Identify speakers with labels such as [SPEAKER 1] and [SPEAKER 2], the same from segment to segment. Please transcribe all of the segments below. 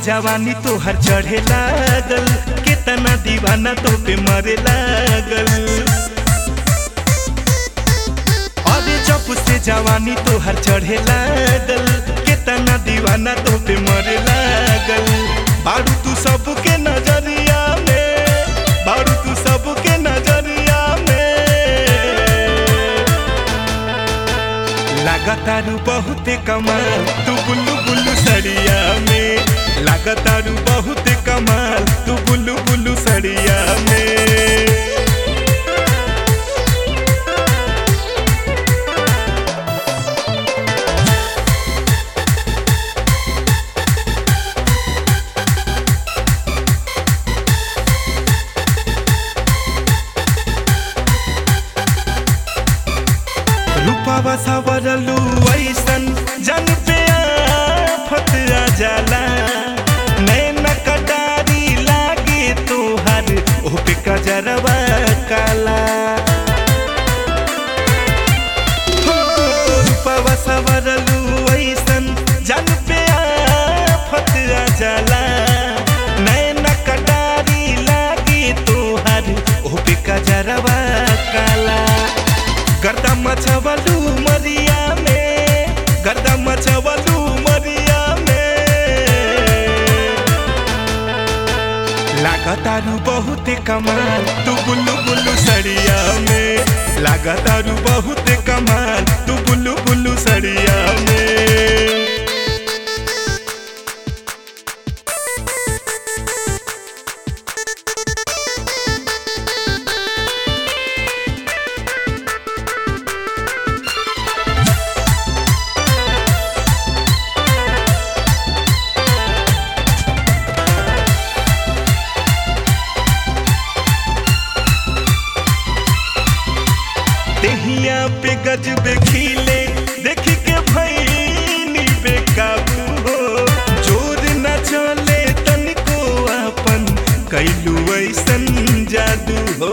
[SPEAKER 1] जवानी तोहर चढ़े लागल केतना दीवाना तो पे मरे लागल अरे जब से जवानी तोहर चढ़े लागल केतना दीवाना तो पे मरे लागल बारू तू सबके नजरिया में बारू तू सबके नजरिया में लागतारू बहुते कमाल तू बुल्लू बुल्लू सड़िया में लागतारू बहुते कमाल तू बुल्लू बुल्लू सड़िया में रूपावा सावरलू ऐसन जन पे आफत आ जाला नैन कटारी लागे तोहर ओपे कजरवा काला हो, रूपावा सावरलू ऐसन जन पे आफत आ जाला नैन कटारी लागे तोहर ओपे कजरवा काला गर्दा मछवलू मरिया में गर्दा मछवलू मरिया में लागतारू बहुते कमाल तू बुल्लू बुल्लू सड़िया में लागतारू बहुते कमाल तू बुल्लू बुल्लू सड़िया में देहिया पे गजबे खिले देखी के भैनी बेकाबू हो जोर न चले तनिको अपन कैलू ऐसन जादू हो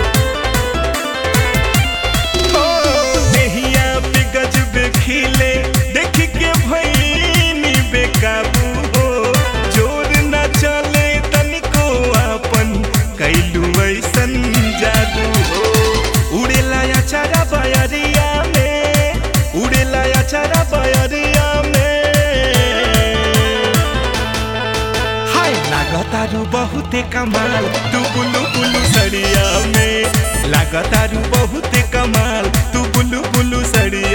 [SPEAKER 1] हो, देहिया पे गजबे खिले देखी के भैनी बेकाबू हो जोर न चले तनिको अपन कैलू ऐसन जादू हो उड़ेला अचारा बयरिया में उड़ेला अचारा बयरिया में हाय लागतारू बहुते कमाल तू बुलू बुलू सड़िया में लागतारू बहुते कमाल तू बुलू बुलू सड़िया